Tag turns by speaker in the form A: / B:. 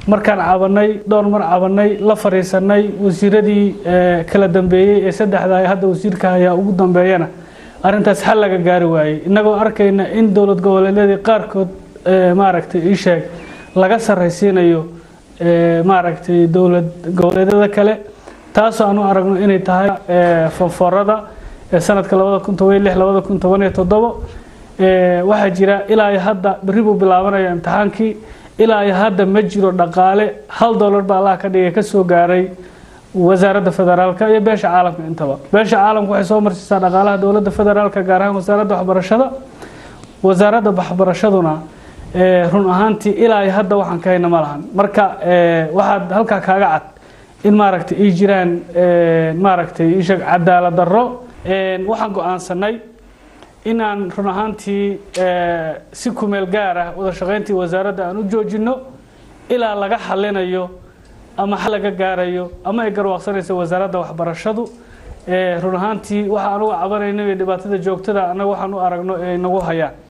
A: markaan cabanay dhowr mar cabanay la fariisanay wasiiradii kala dambeeyey ee saddexda hadda wasiirka ayaa ugu dambeeyana arrintaas xal laga gaari waayey innagoo arkayna in dowlad goboleedyadii qaarkood maaragtay ii sheeg laga sarraysiinayo maaragtay dowlad goboleedyada kale taasoo aan u aragno inay tahay fonforada ee sanadka labada kun toban iyo lix labada kun toban iyo toddobo waxaa jira ilaa iyo hadda berri buu bilaabanaya imtixaankii ilaa iyo hadda ma jiro dhaqaale hal dollar baa allah ka dhigay ka soo gaaray wasaaradda federaalka iyo beesha caalamka intaba beesha caalamka waxay soo marsiisaa dhaqaalaha dowladda federaalka gaar ahaan wasaaradda waxbarashada wasaaradda waxbarashaduna run ahaantii ilaa iyo hadda waxaan ka hayna ma lahan marka waxaad halkaa kaaga cad in maaragtay ay jiraan maaragtay ishag cadaalad darro waxaan go-aansanay inaan run ahaantii si kumeel gaar ah wada shaqayntii wasaaradda aan u joojino ilaa laga xalinayo ama xal laga gaarayo ama ay garwaaqsanayso wasaaradda waxbarashadu run ahaantii waxa anugu cabanayno iyo dhibaatada joogtada annaga waxaan u aragno ee nagu hayaan